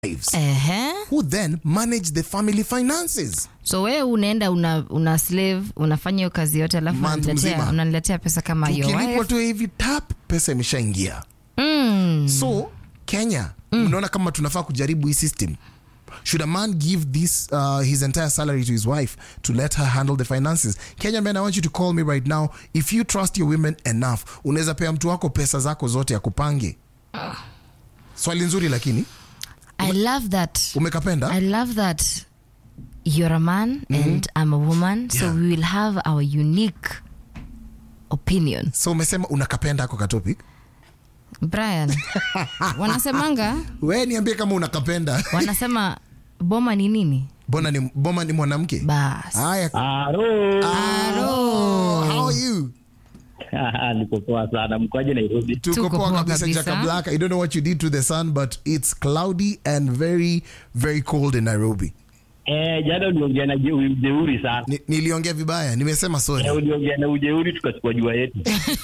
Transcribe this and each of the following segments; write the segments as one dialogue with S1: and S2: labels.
S1: wives
S2: Ehe.
S1: who then manage the family finances.
S2: so wewe unaenda una, una slave unafanya hiyo kazi yote alafu
S1: Month
S2: unaniletea-
S1: mzima.
S2: unaniletea pesa kama hiyo
S1: Ukilipwa
S2: wife.
S1: tu hivi tap, pesa imeshaingia.
S2: Mm.
S1: So Kenya, unaona kama tunafaa kujaribu hii system. Should a man give this uh, his entire salary to his wife to let her handle the finances? Kenya man, I want you to call me right now. If you trust your women enough, unaweza pea mtu wako pesa zako zote akupange. Swali nzuri lakini
S2: i love that
S1: umekapenda?
S2: i love that you're a man and i'm a woman so
S1: Yeah.
S2: we will have our unique opinion
S1: So umesema unakapenda ako katopic?
S2: brian wanasemanga
S1: We niambie kama unakapenda.
S2: wanasema boma ni nini
S1: Bona ni boma ni mwanamke.
S2: bas
S1: Haya.
S3: Halo.
S2: Aro.
S1: How are you?
S3: Niko poa sana. Mkoaje Nairobi?
S1: Tuko
S2: Tuko
S1: poa
S2: poa
S1: kabisa
S2: kabisa.
S1: Jaka Black. I don't know what you did to the sun but it's cloudy and very very cold in Nairobi.
S3: Eh, jana uliongea na je- ujeuri sana.
S1: Ni, niliongea vibaya, nimesema
S3: Eh,
S1: sorry.
S3: uliongea na ujeuri tukachukua jua yetu.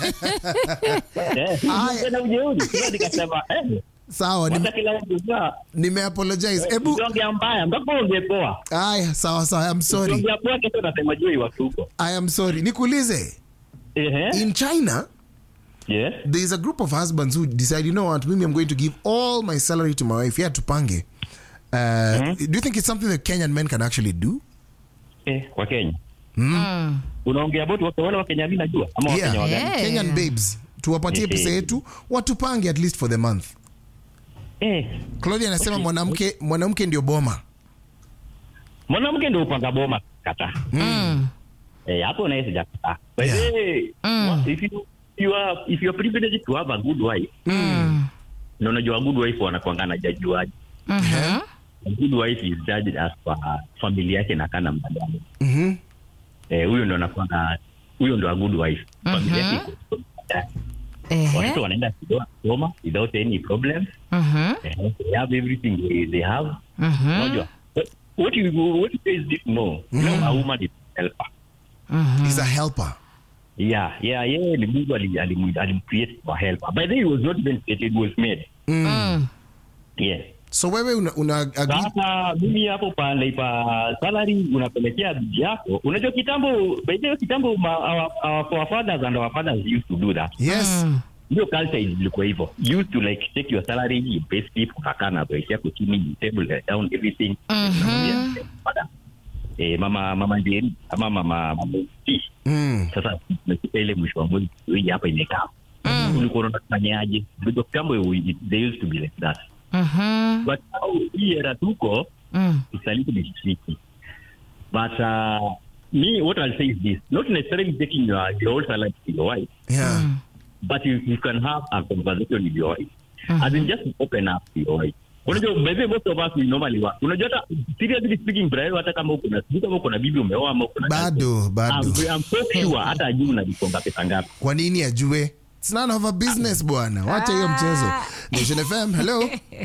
S3: Eh, uliongea na ujeuri. Sasa nikasema eh,
S1: Sawa,
S3: hata
S1: nime,
S3: kila mtu saa
S1: nime apologize. Ebu
S3: ukiongea mbaya mpaka uongee poa.
S1: aya, sawa sawa, I'm sorry.
S3: Ukiongea poa kesho unasema jua iwatu huko.
S1: I am sorry. Nikuulize,
S3: Eh,
S1: in China
S3: yes.
S1: there is a group of husbands who decide, you know what, maybe I'm going to give all my salary to my wife. Yeah, tupange. Uh, Do you think it's something that Kenyan men can actually do?
S3: Eh, kwa Kenya.
S2: Mm.
S3: Unaongea boti wake wale wa Kenya mimi najua ama wa
S1: Yeah.
S3: Kenya wagani?
S2: Yeah.
S1: Kenyan babes, tuwapatie pesa yetu, watupange at least for the month.
S3: Eh,
S1: Claudia anasema mwanamke mwanamke ndio boma.
S3: mwanamke ndio upanga boma kata.
S2: Mm.
S3: Eh, hapo naye sijakataa. By the
S1: Yeah.
S3: way, what- if you you are if you are privileged to have a good wife,
S2: Mm.
S3: na unajua good wife wanakuangana jajuaji.
S2: Mhm.
S3: A good wife is judged as per familia yake na kana namna gani.
S1: Mhm.
S3: Eh, huyo ndo anakuwa huyo ndo a good wife. Familia yake iko
S2: Ehe.
S3: watoto wanaenda kudoa kusoma without any problems.
S2: Mhm.
S3: Eh, they have everything they, they have.
S2: Mhm.
S3: Unajua? But What you what you guys did know, you know, a woman is a helper.
S1: He's a helper.
S3: Yeah, yeah, yeye ni Mungu ali- alim- alimcreate for helper. By the way, it was not even created, it was made.
S2: Mm.
S3: Yes.
S1: So wewe una, una agree?
S3: Sasa mimi hapo pale pa salary unapelekea bibi yako. Unajua kitambo, by the way, kitambo ma, our, our forefathers and our fathers used to do that.
S1: Yes.
S2: Mm.
S3: Ndio culture ilikuwa hivyo. You used to like take your salary, you pay slip, ukakaa na boys yako chini, you table down everything.
S2: Mhm.
S3: Father. Eh, mama mama ndiye ama mama mama T.
S1: Mm.
S3: sasa tumefika ile mwisho wa mwezi hii hapa imekaa ulikuwa unaona tufanyaje because kitambo it- they used to be like that
S2: Mhm.
S3: but now hii era tuko
S2: Mm.
S3: it's a little bit tricky but uh, me what I'll say is this not necessarily taking your, your whole salary to your wife
S1: Yeah.
S3: but you, you can have a conversation with your wife as in just open up to your wife unajua by the way, most of us we normally work unajua hata seriously speaking Brian hata kama uko na sijui kama uko na bibi umeoa ama uko na
S1: Bado, bado.
S3: I'm, I'm so sure hata ajui unalikonga pesa ngapi
S1: Kwa nini ajue? It's none of a business bwana. Wacha hiyo mchezo. Nation FM. Hello.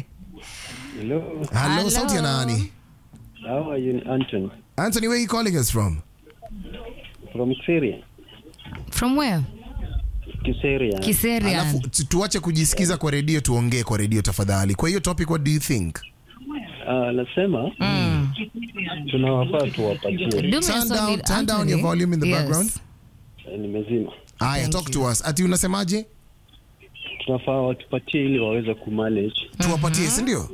S4: Hello,
S1: Hello,
S2: Hello.
S1: sauti ya nani?
S4: how are you, Anton?
S1: Anthony, where are you calling us from?
S4: From Syria.
S2: From where?
S4: Kiseria.
S2: Kiseria.
S1: Alafu tu- tuache kujisikiza kwa redio tuongee kwa redio tafadhali. Kwa hiyo topic what do you think?
S4: Ah, nasema
S2: Mm.
S4: tunawafaa tuwapatie.
S2: Do me a
S1: Turn
S2: solid,
S1: down- turn down
S2: Anthony.
S1: your volume in the
S2: Yes.
S1: background.
S4: Eh, Nimezima.
S1: Aya,
S2: Thank
S1: talk
S2: you.
S1: to us. Ati unasemaje?
S4: Tunafaa watupatie ili waweze kumanage.
S1: Tuwapatie, si ndio?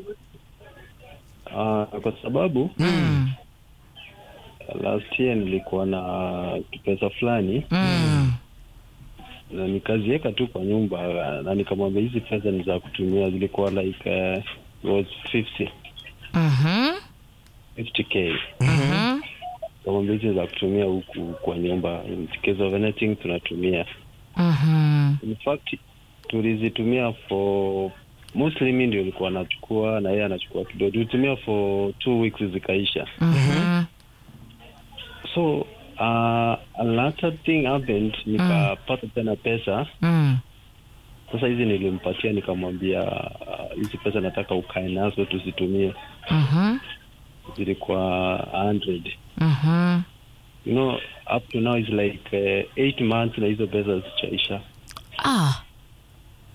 S4: Ah, kwa sababu
S2: Mm.
S4: last year nilikuwa na pesa fulani
S2: Mm.
S4: na nikaziweka tu kwa nyumba ah, na nikamwambia hizi pesa ni za kutumia, zilikuwa like uh, was 50
S2: Mhm.
S4: 50k.
S2: Mhm.
S4: Nikamwambia hizi za kutumia huku kwa nyumba, in case of anything tunatumia
S2: Mhm.
S4: in fact tulizitumia for mostly mi ndio ilikuwa anachukua na yeye anachukua kidogo tulitumia for two weeks zikaisha
S2: Mhm.
S4: so uh, another thing happened nikapata tena pesa
S2: Mm.
S4: sasa hizi nilimpatia nikamwambia uh, hizi pesa nataka ukae nazo tuzitumie
S2: Mhm.
S4: zilikuwa 100
S2: Mhm.
S4: you know up to now is like uh, eight months na hizo pesa zichaisha
S2: Ah.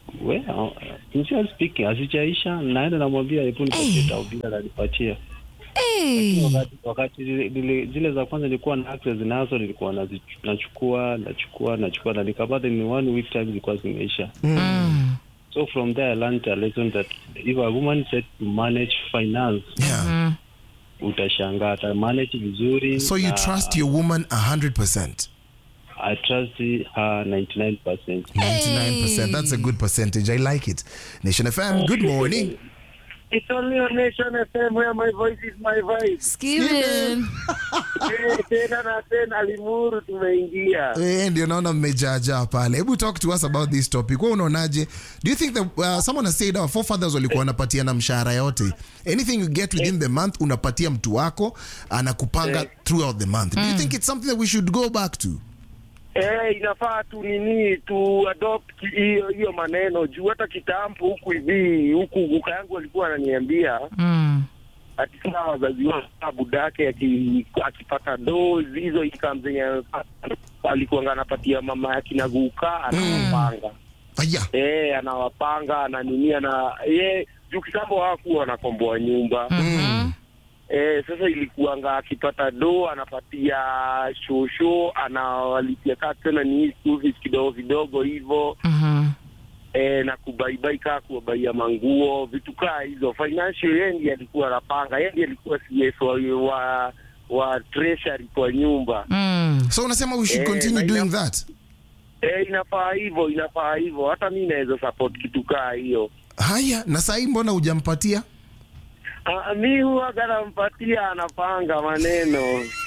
S4: well, sincere speaking asichaisha naenda namwambia hebu nipatie tao bila ananipatia
S2: Hey.
S4: wakati, wakati zile, zile, zile za kwanza nilikuwa na access nazo nilikuwa nazi- nachukua nachukua nachukua na nikapata ni one week time zilikuwa zimeisha
S2: Mm.
S4: so from there I learned a lesson that if a woman said to manage finance
S1: Yeah.
S2: Mm.
S4: utashangaa ata manage vizuri
S1: So you
S4: na
S1: trust your woman 100%.
S4: I trust her 99%.
S1: 99%. That's a good percentage. I like it. Nation FM, good morning.
S5: It's only on Nation FM where my voice is my voice.
S2: Skibden.
S5: Eh, tena na tena Limuru tumeingia.
S1: Eh, ndio naona mmejaajaa pale hebu talk to us about this topic wewe unaonaje do you think that uh, someone has said our forefathers walikuwa wanapatiana mshahara yote anything you get within the month unapatia mtu wako anakupanga throughout the month do you think it's something that we should go back to
S5: Eh, inafaa tu nini tu adopt hiyo hiyo maneno juu hata kitambo huku hivi huku guka yangu alikuwa ananiambia
S2: Mm.
S5: ati saa wazazi wa budake aki- akipata doo hizo income zenye alikuwa anapatia mama yake na guka anawapanga
S1: aya
S5: eh, anawapanga ananinia na ye juu kitambo hawakuwa wanakomboa nyumba
S2: Mhm.
S5: Eh, sasa ilikuanga akipata do anapatia shosho anawalipia kaa tena ni hii school fees kidogo vidogo hivyo
S2: Mhm.
S5: eh, na kubaibai kaa kuwabaia manguo vitu kaa hizo financial yeye ndiye alikuwa anapanga yeye ndiye alikuwa CS wa, wa, wa treasury kwa nyumba
S2: Mm.
S1: so unasema we should
S5: Eh,
S1: continue
S5: na
S1: doing
S5: ina-
S1: that
S5: eh, inafaa hivyo inafaa hivyo hata mi naweza support kitu kaa hiyo
S1: haya na sahii mbona hujampatia
S5: Ah, mi huwaga nampatia anapanga maneno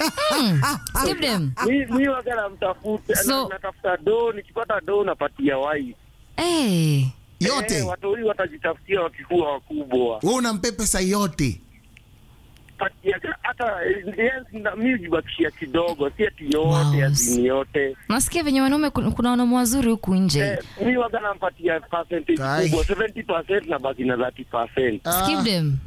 S2: Skibden.
S5: mi mi waga namtafuta
S2: So-
S5: na- natafuta do nikipata do napatia wai
S2: Hey.
S1: yote
S5: eh, watoi watajitafutia wakikuwa wakubwa
S1: we unampe pesa yote
S5: patia hata eh, yes, na- mi jibakishia kidogo si ati yote
S2: Wow.
S5: azini yote
S2: nasikia venye wanaume kun- kuna wanaume wazuri huku nje
S5: eh, mi waga nampatia percentage
S1: Kai.
S5: kubwa 70 na baki na 30
S2: Skibden.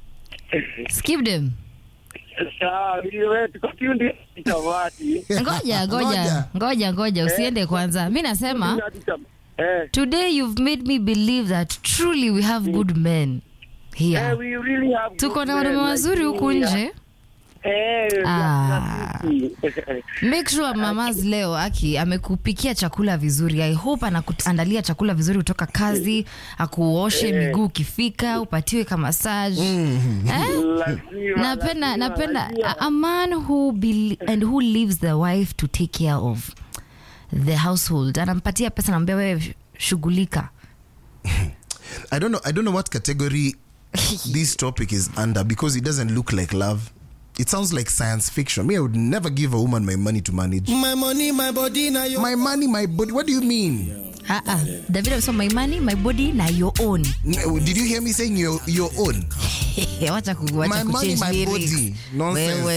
S2: Skibden.
S5: Sawa, wewe tuko kiundi tamati
S2: ngoja ngoja
S1: Ngoja.
S2: ngoja ngoja usiende kwanza mi nasema
S5: eh
S2: today you've made me believe that truly we have good men
S5: Eh,
S2: here
S5: we really have
S2: tuko
S5: good
S2: na wanaume
S5: men
S2: wazuri
S5: like
S2: huku
S5: you.
S2: nje
S5: Eh,
S2: Ah.
S5: na-
S2: make sure mamas leo aki amekupikia chakula vizuri i hope anakuandalia chakula vizuri kutoka kazi akuoshe miguu ukifika upatiwe ka massage eh?
S5: Lazima,
S2: napenda
S5: lazima,
S2: napenda
S5: lazima.
S2: a, a man who be, and who leaves the wife to take care of the household anampatia pesa naambia wewe shughulika
S1: I don't know. I don't know what category this topic is under because it doesn't look like love. It sounds like science fiction. Me, I would never give a woman my money to manage.
S6: My money, my body, now your
S1: My money, my body. What do you mean?
S2: Ah, ah. david amesema my money my body na your own
S1: N- Did you hear me saying your your own?
S2: wacha ku- wacha
S1: My money,
S2: kuchange
S1: my
S2: lyrics.
S1: body. Nonsense.
S2: Wewe